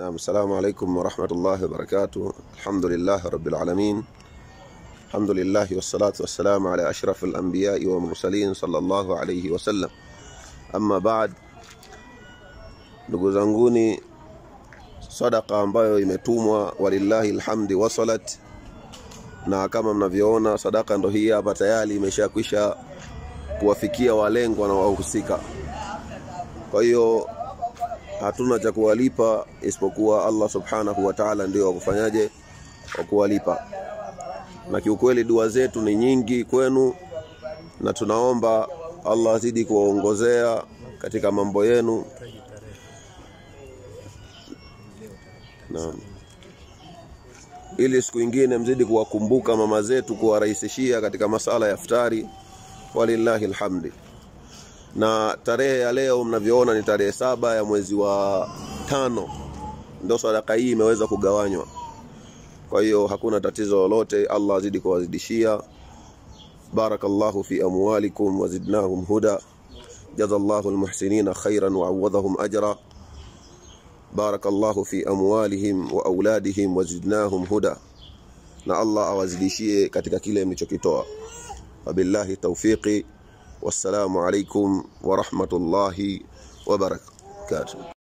نعم السلام عليكم ورحمة الله وبركاته الحمد لله رب العالمين الحمد لله والصلاة والسلام على أشرف الأنبياء والمرسلين صلى الله عليه وسلم أما بعد ndugu zanguni sadaka ambayo imetumwa walillahi alhamdi wasalat na kama mnavyoona sadaka ndo hii hapa tayari imeshakwisha kuwafikia walengwa na wahusika kwa hiyo hatuna cha kuwalipa isipokuwa Allah subhanahu wa ta'ala ndio wakufanyaje wa kuwalipa na kiukweli dua zetu ni nyingi kwenu na tunaomba Allah azidi kuwaongozea katika mambo yenu Naam. Ili siku ingine mzidi kuwakumbuka mama zetu kuwarahisishia katika masala ya iftari walillahi alhamdi. Na tarehe ya leo mnavyoona ni tarehe saba ya mwezi wa tano ndio sadaka hii imeweza kugawanywa. Kwa hiyo hakuna tatizo lolote, Allah azidi kuwazidishia. Barakallahu fi amwalikum wazidnahum huda. Jazallahu almuhsinina khairan wa awadhahum ajra. بارك الله في أموالهم وأولادهم وزدناهم هدى na Allah awazidishie katika kile mlichokitoa wabillahi tawfiqi wassalamu alaikum wa rahmatullahi wa barakatuh